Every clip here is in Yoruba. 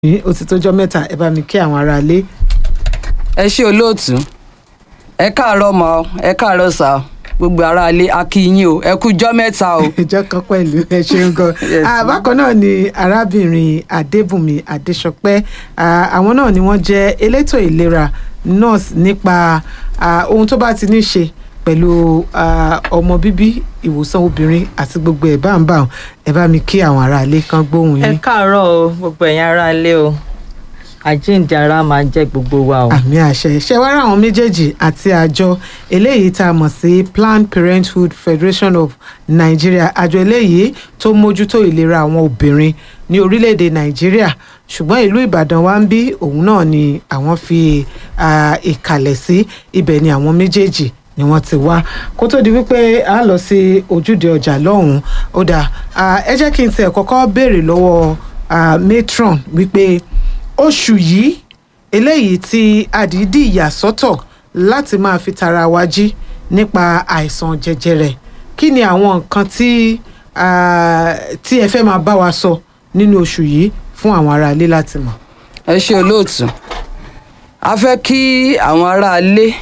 ní ó ti tójọ́ mẹ́ta ẹ bá mi kí àwọn aráalé. ẹ ṣé olóòtú ẹ káàárọ̀ mọ́ ọ, ẹ káàárọ̀ sà ọ, gbogbo aráalé a kí yín o ẹ kújọ́ mẹ́ta o. ìjọ kan pẹ̀lú ẹ ṣeun gan. Yes, Ah, bákan náà ni arábìnrin adébùnmi adéṣọpẹ́ Ah, àwọn náà ni wọ́n jẹ́ elétò ìlera nurse nípa ah, ohun tó bá ti ní ṣe pẹ̀lú ah, ọmọ bíbí ìwòsàn obìnrin àti gbogbo ẹ̀ bá ń bà ẹ bá mi kí àwọn aráalé kan gbóhùn ẹ yín. káàárọ̀ o gbogbo ẹ̀yin ará ilé o àjíǹde ara máa jẹ́ gbogbo wa o. àmì àṣẹ ṣe wá ra àwọn méjèèjì àti àjọ eléyìí tá a mọ̀ sí planned parenthood federation of nigeria àjọ eléyìí tó mójútó ìlera àwọn obìnrin ní orílẹ̀-èdè nàìjíríà ṣùgbọ́n ìlú ìbàdàn wa ń bí òun náà ni àwọn fi ah, ìkàlẹ̀ sí ibẹ̀ ni àwọn méjèèjì ni wọ́n ti wá kó tó di wípé a lọ sí ojúde ọjà lọ́hùn-ún ó dáa ah, ẹ jẹ́ kí n tiẹ̀ kọ́kọ́ béèrè lọ́wọ́ ah, matron wípé oṣù yìí eléyìí tí àdídì yà sọ́tọ̀ láti máa fi tara wa jí nípa àìsàn jẹjẹrẹ kí ni àwọn nǹkan tí ah, tí ẹ fẹ́ máa bá wa sọ nínú oṣù yìí fún àwọn aráalé láti mọ̀. ẹ ṣé olóòtú a fẹ́ kí àwọn aráalé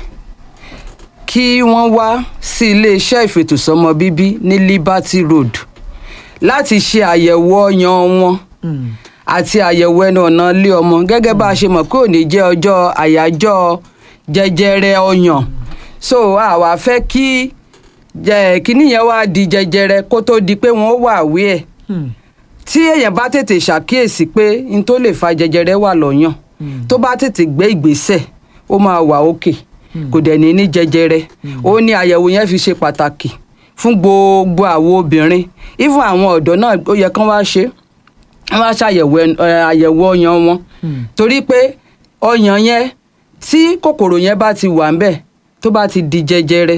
kí wọ́n wá sí iléeṣẹ́ ìfètòsọ́mọ bíbí ní liberty road láti ṣe àyẹ̀wò ọyàn wọn àti àyẹ̀wò ẹnu ọ̀nà ilé ọmọ gẹ́gẹ́ bá a ṣe mọ̀ pé òní jẹ́ ọjọ́ àyájọ́ jẹjẹrẹ ọyàn so àwa fẹ́ kí jẹ kíní yẹn wá di jẹjẹrẹ kó tó di pé wọ́n wà wí ẹ̀ tí èèyàn bá tètè ṣàkíyèsí pé n tó lè fa jẹjẹrẹ wà lọ́yàn tó bá tètè gbé ìgbésẹ̀ ó máa wà òkè kò dẹ̀ ní ní jẹjẹrẹ ó ní àyẹ̀wò yẹn fi ṣe pàtàkì fún gbogbo àwọn obìnrin even àwọn ọ̀dọ́ náà ó yẹ kán wá ṣe wọ́n wá ṣàyẹ̀wò ẹn- ẹ, àyẹ̀wò ọyàn wọn torí pé ọyàn yẹn tí kòkòrò yẹn bá ti wà ńbẹ̀ tó bá ti di jẹjẹrẹ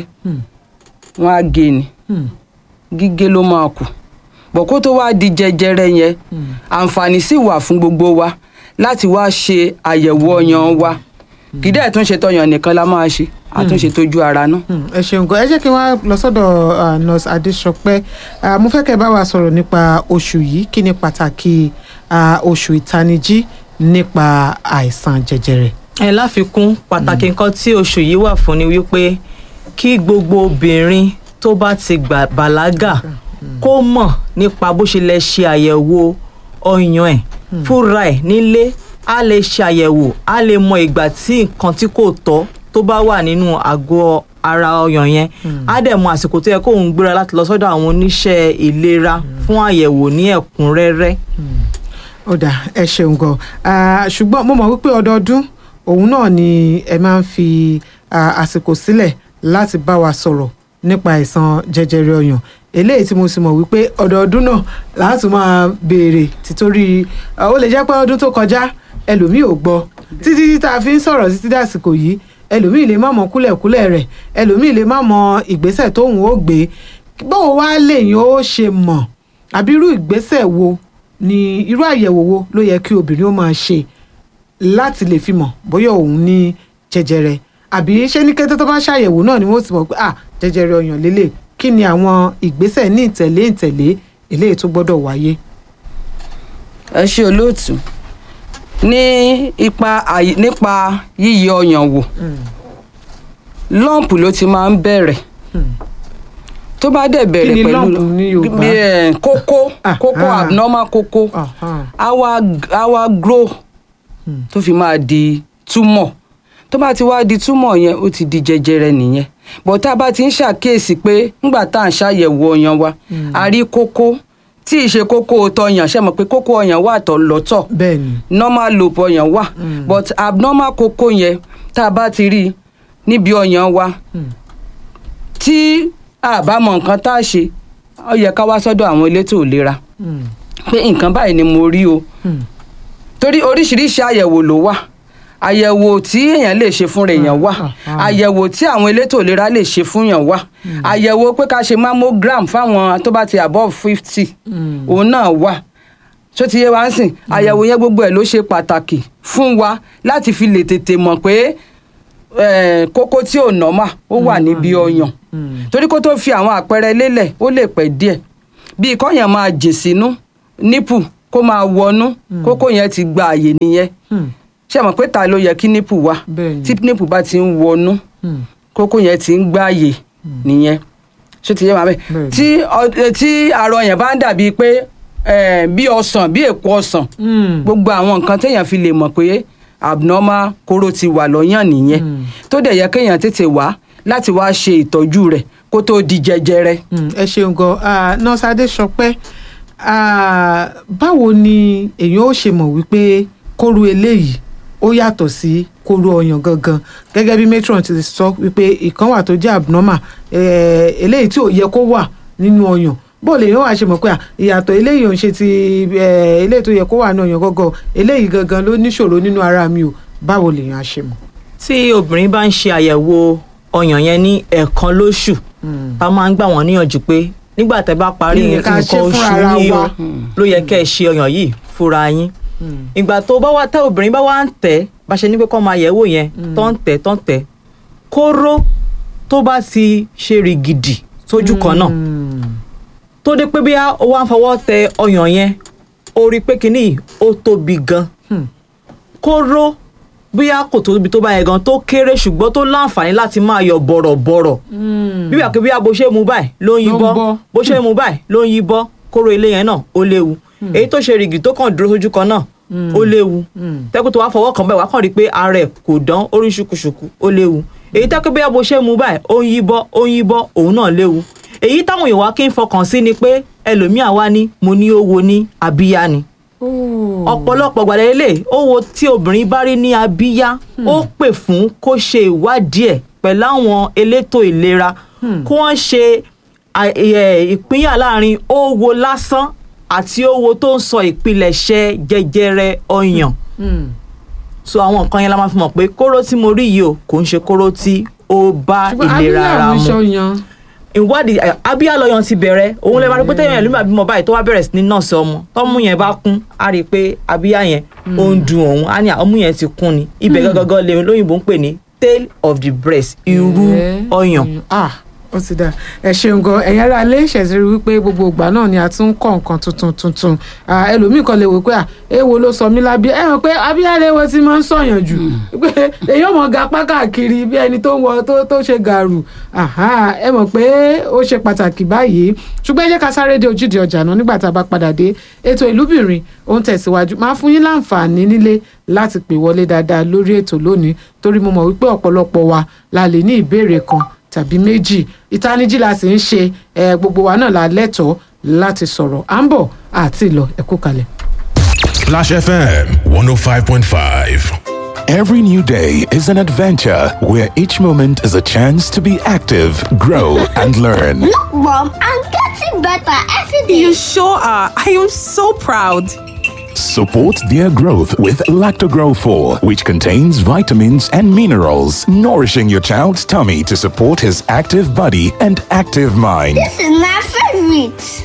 wọ́n á gé ni gígé ló máa kù bọ̀ kó tó wá di jẹjẹrẹ yẹn àǹfààní sì wà fún gbogbo wa láti wá ṣe àyẹ̀wò ọyàn wa kì í dẹ̀ tún ṣe tọyàn nìkan la máa ṣe àtúnṣe tójú ara náà. Hmm, ẹ ṣeun gan ẹ jẹ́ kí wọ́n lọ sọ́dọ̀ ah, nurse adéṣọpẹ́ Ah, mo fẹ́ kẹ́ ẹ bá wa sọ̀rọ̀ nípa oṣù yìí kí ni pàtàkì ah, oṣù ìtanijí nípa àìsàn jẹjẹrẹ. ẹ láfikún pàtàkì nǹkan tí oṣù yìí wà fún ni wípé kí gbogbo obìnrin tó bá ti gbà bàlágà kó mọ̀ nípa bó ṣe lè ṣe àyẹ̀wò ọyàn ẹ̀ fúnra ẹ̀ nílé á lè ṣe àyẹ̀wò á lè mọ ìgbà tí nǹkan tí kò tọ́ tó bá wà nínú àgọ́ ara ọyàn yẹn á dẹ̀ mọ àsìkò tó yẹ kóun gbéra láti lọ sọ́dọ̀ àwọn oníṣẹ́ ìlera fún àyẹ̀wò ní ẹ̀kúnrẹ́rẹ́. ó dà ẹ ṣeun gan Ah, ṣùgbọ́n mo mọ̀ wípé ọdọọdún òun náà ni ẹ máa ń fi ah, àsìkò sílẹ̀ láti bá wa sọ̀rọ̀ nípa àìsàn jẹjẹrẹ ọyàn eléyìí tí mo sì mọ̀ wípé ọdọọdún náà láti máa béèrè títorí ah, ó lè jẹ́ pé ọdún tó kọjá ẹlòmíì ò gbọ́ títí tí tá a fi ń sọ̀rọ̀ títí dàsìkò yìí ẹlòmíì lè má mọ kúlẹ̀kúlẹ̀ rẹ̀ ẹlòmíì lè má mọ ìgbésẹ̀ tóun ó gbé báwo wá lèyìn ó ṣe mọ̀ àbí irú ìgbésẹ̀ wo ni irú àyẹ̀wò wo ló yẹ kí obìnrin ó máa ṣe láti lè fi mọ̀ bóyá òun ní jẹjẹrẹ àbí ṣé ní kété tó bá ṣàyẹ̀wò náà ni wọ́n ti mọ̀ pé ah jẹjẹrẹ ọyàn lélẹ̀ kí ni àwọn ìgbésẹ̀ ní ìtẹ̀lé ìtẹ̀lé eléyìí tó gbọ́dọ̀ wáyé. ẹ ṣe olóòtú ní ipa àyè nípa yíyẹ ọyàn wò lọ́ǹpù ló ti máa ń bẹ̀rẹ̀ tó bá dẹ̀ bẹ̀rẹ̀ Kí ni pẹ̀lú lump ní Yorùbá? bí, eh, kókó Ah, kókó ah. abnormal kókó Aha. á wá á wá grow tó fi máa di túmọ̀ tó bá ti wá di túmọ̀ yẹn ó ti di jẹjẹrẹ nìyẹn bọ̀ tá a bá ti ń ṣàkíyèsí pé ńgbà tá à ń ṣàyẹ̀wò ọyàn wa a rí kókó tí ì ṣe kókó tọyàn ṣe mọ̀ pé kókó ọyàn wà tọ̀ lọ́tọ̀ bẹ́ẹ̀ ni normal lobe ọyàn wà but abnormal kókó yẹn tá a bá ti rí i níbi ọyàn wa tí a bá mọ nǹkan tá a ṣe ó yẹ ká wá sọ́dọ̀ àwọn elétò ìlera Hmm. pé nǹkan báyìí ni mo rí o Hmm. torí oríṣiríṣi àyẹ̀wò ló wà àyẹ̀wò tí èèyàn lè ṣe fúnra èèyàn wà Ah, ah. àyẹ̀wò tí àwọn elétò ìlera lè ṣe fúnyàn wà àyẹ̀wò pé ká ṣe mammogram fáwọn tó bá ti above fifty Hmm. òun náà wà tó ti yé wa ń sìn àyẹ̀wò yẹn gbogbo ẹ̀ ló ṣe pàtàkì fún wa láti fi lè tètè mọ̀ pé eh, kókó tí ò nọ́mà ó wà níbi ọyàn Hmm. torí kó tó fi àwọn àpẹẹrẹ lélẹ̀ ó lè pẹ́ díẹ̀ bíi kọ́yàn máa jè sínú nípù kó máa wọnú kókó yẹn ti gba àyè nìyẹn Hmm. ṣé ẹ mọ̀ pé ta ló yẹ kí nípù wà Bẹ́ẹ̀ni. tí nípù bá ti ń wọnú Hmm. kókó yẹn ti ń gbá àyè nìyẹn ṣé ti yé wa bẹ́ẹ̀ Bẹ́ẹ̀ni. tí ọ- eh, tí arọ yẹn bá ń dàbí pé eh, bí ọsàn bí èpo ọsàn Hmm. gbogbo àwọn nǹkan téèyàn fi lè mọ̀ pé abnormal kóró ti wà lọ́yàn nìyẹn tó dẹ̀ yẹ kéèyàn tètè wá láti wá ṣe ìtọ́jú rẹ̀ kó tó di jẹjẹrẹ. Mm, ẹ ṣeun gan Ah, nurse Adéṣọpẹ́ ah, báwo ni èèyàn ó ṣe mọ̀ wípé kóró eléyìí ó yàtọ̀ sí kóró ọyàn gangan gẹ́gẹ́ bí matron ti sọ wípé ìkan wà tó jẹ́ abnormal eh, eléyìí tí ò yẹ kó wà nínú ọyàn bó lè yàn wá ṣe mọ̀ pé à, ìyàtọ̀ eléyìí ò ń ṣe ti eh, eléyìí tó yẹ kó wà nínú ọyàn gangan eléyìí gangan ló níṣòro nínú ara mi o báwo lèèyàn á ṣe mọ̀. tí obìnrin bá ń ṣe àyẹ̀wò ọyàn yẹn ní ẹ̀ẹ̀kan lóṣù a máa ń gbà wọ́n níyànjú pé nígbà tẹ́ bá parí Ìyẹn ká nǹkan ṣe oṣù fúnra ara yín o wa. ló yẹ kẹ́ ẹ ṣe ọyàn yìí fúnra yín ìgbà tó bá wá tẹ́ obìnrin bá wá ń tẹ̀ bá ṣe ní pé kọ́ máa yẹ̀wò yẹn tó ń tẹ̀ tó ń tẹ̀ kóró tó bá ti ṣe rìgìdì sójú kan náà tó dé pé bí ó wá ń fọwọ́ tẹ ọyàn yẹn ó rí i pé kínní yìí ó tóbi gan kóró bóyá kò tóbi tó bá yẹn gan tó kéré ṣùgbọ́n tó láǹfààní láti máa yọ bọ̀rọ̀bọ̀rọ̀ bí wàá kí bí bó ṣe mú báyìí ló ń yí Ló ń bọ́ bọ́. bó ṣe mú báyìí ló ń yí bọ́ kóró ilé yẹn náà ó léwu èyí tó ṣe rìgì tó kàn dúró sójú kan náà ó léwu tẹ́kù tó wá fọwọ́ kàn bẹ́ẹ̀ wá kàn rí i pé ara ẹ̀ kò dán orí ṣùkùṣùkù ó léwu èyí tẹ́kù bí bó ṣe mú báyìí ó ń yí bọ́ ó ń yí bọ́ òun náà léwu èyí táwọn èèyàn wá kí ń fọkàn sí ni pé ẹlòmíà wá ní mo ní ó wo ní abíyá ni ọ̀pọ̀lọpọ̀ gbàdá ilé ó wo tí obìnrin bá rí ní abíyá ó pè fún kó ṣe ìwádìí ẹ̀ pẹ̀lú àwọn elétò ìlera kó wọ́n ṣe à- ẹ̀, ìpínyà láàrin owó lásán àti owó tó ń sọ ìpilẹ̀ṣẹ̀ jẹjẹrẹ ọyàn so àwọn nǹkan yẹn la máa fi mọ̀ pé kóró tí mo rí yìí o kò ń ṣe kóró tí ó bá ìlera ara mu ṣọyàn. ìwádìí ẹ, abíyá lọyàn ti bẹ̀rẹ̀ òun lè máa rí pé tẹ́yìn ẹ̀lú àbímọ báyìí tó wá bẹ̀rẹ̀ sí ní nọ́ọ̀sì ọmọ tọ́mú yẹn bá kún á rí i pé abíyá yẹn ó ń dun òun á ní à, ọmú yẹn ti kún ni ibẹ̀ gangan lè lóyìnbó ń pè ní tail of the breast irú Ẹ̀, ọyàn ah ó ti dà ẹ ṣeun gan ẹ̀yin ará ilé ìṣẹ̀sírí wípé gbogbo ìgbà náà ni a tún ń kọ́ nǹkan tuntun tuntun Ah, ẹlòmíì kan lè wò pé à èwo ló sọ mí lábíyá ẹ hàn pé abíyá léwo ti máa ń sọ̀yàn jù pé èyí ò mọ̀ ga apá káàkiri bí ẹni tó ń wọ tó tó ṣe gàrú Àhá, ẹ mọ̀ pé ó ṣe pàtàkì báyìí ṣùgbọ́n ẹ jẹ́ ká sáré dé ojúde ọjà náà nígbà tá a bá padà dé ètò ìlúbìnrin ó ń tẹ̀síwájú máa fún yín láǹfààní nílé láti pè wọlé dáadáa lórí ètò lónìí torí mo mọ̀ wípé ọ̀pọ̀lọpọ̀ wa la lè ní ìbéèrè kan tàbí méjì ìtanijí la sì ń ṣe ẹ, gbogbo wa náà la lẹ́tọ̀ọ́ láti sọ̀rọ̀ à ń bọ̀ àti ìlọ ẹ̀kú kalẹ̀. Splash FM 105.5. Every new day is an adventure where each moment is a chance to be active, grow, and learn. Look, Mom, I'm getting better every day. You sure are. I am so proud. Support their growth with Lactogrow 4, which contains vitamins and minerals, nourishing your child's tummy to support his active body and active mind. This is my favorite.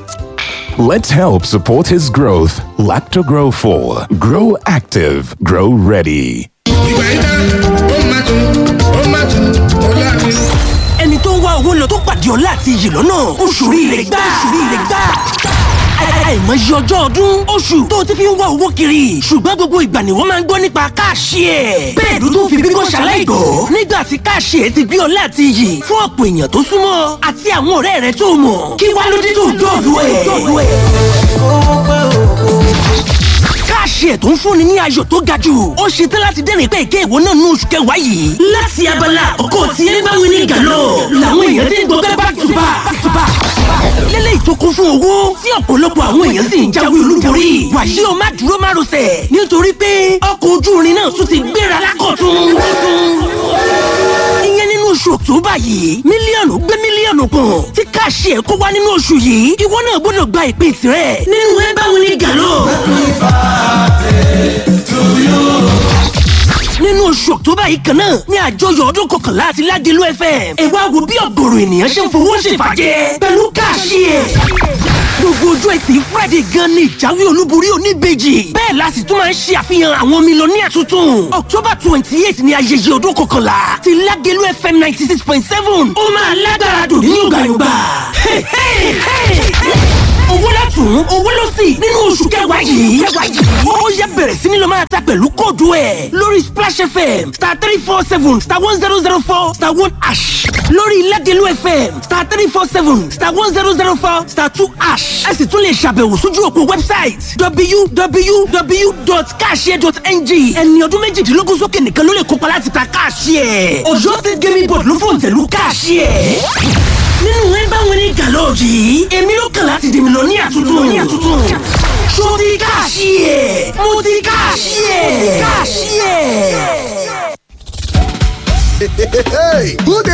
Let's help support his growth. Lactogrow 4. Grow active, grow ready. ìgbà yìí tán ó máa tún ó máa tún ó láàrin. ẹni tó ń wá owó lọ tó pàdé ọlá àti iyì lọ́nà oṣù rire gbà oṣù rire gbà àìmọye ọjọ́ ọdún oṣù tó ti fi ń wá owó kiri ṣùgbọ́n gbogbo ìgbà ni wọ́n máa ń gbọ́ nípa káàṣì ẹ̀ bẹ́ẹ̀ ló tún fi bíbọ́ ṣaláìgọ́ nígbà tí káàṣì ẹ̀ ti gbé ọlá àti iyì fún ọ̀pọ̀ èèyàn tó súnmọ́ àti àwọn ọ̀rẹ́ rẹ̀ tó mọ̀ kí wá ló dé tó dọ̀dọ̀ ẹ̀ káàṣì ẹ̀ tó ń fúnni ní ayọ̀ tó ga jù ó ṣe tán láti dẹ́rìn pé èké ìwọ náà ní oṣù kẹwàá yìí. láti abala ọkọ tí ẹ bá wí ní gàlọ́ làwọn èèyàn ti ń gbọ́ pé back to back back to back. lélẹ́yìí tó kún fún owó tí ọ̀pọ̀lọpọ̀ àwọn èèyàn sì ń jáwé olúborí. wàyí o má dúró má rọsẹ̀ nítorí pé ọkọ̀ ojú irin náà tún ti gbéra lákọ̀tún. ìyẹn nínú oṣù october yìí mílíọ̀nù gbé mílíọ̀nù kan tí káàṣì ẹ̀ kó wá nínú oṣù yìí ìwọ náà gbọ́dọ̀ gba ìpín tirẹ̀ nínú ẹ bá wí ní gàlọ́. nínú oṣù october yìí kan náà ní àjọyọ̀ ọdún kọkànlá àti ládìlú fm ẹ wá wo bí ọ̀gọ̀rọ̀ ènìyàn ṣe ń fowó ṣèfàjẹ́ pẹ̀lú káàṣì ẹ̀. gbogbo ojú ẹtì friday gan ni ìjáwé olúborí oníbejì bẹ́ẹ̀ la sì tún máa ń ṣe àfihàn àwọn mílíọ̀nìyà tuntun october twenty eight ni ayẹyẹ ọdún kọkànlá ti ládìlú fm ninety six point seven ó máa lágbára dùn ní yọ̀gbàyọ̀gbà. owó látún owó ló sì nínú oṣù kẹwàá yìí kẹwàá yìí ó yẹ bẹ̀rẹ̀ sí ni lọ máa ta pẹ̀lú kóòdù ẹ̀ lórí splash fm star three four seven star one zero zero four star one ash lórí ilẹ̀dẹ̀lú fm star three four seven star one zero zero four star two ash ẹ sì tún lè ṣàbẹ̀wò sójú òpó website www.cashier.ng ẹni ọdún méjìdínlógún sókè nìkan ló lè kópa láti ta cashier ọ̀yọ́ state gaming board ló fòǹtẹ̀lú cashier nínú ẹ bá wọn ní gàlọ́ọ̀jì yìí èmi ló kàn láti dèmi lọ ní àtúntò ní àtúntò ṣó ti káàṣì ẹ̀ mo ti káàṣì ẹ̀ káàṣì ẹ̀. Good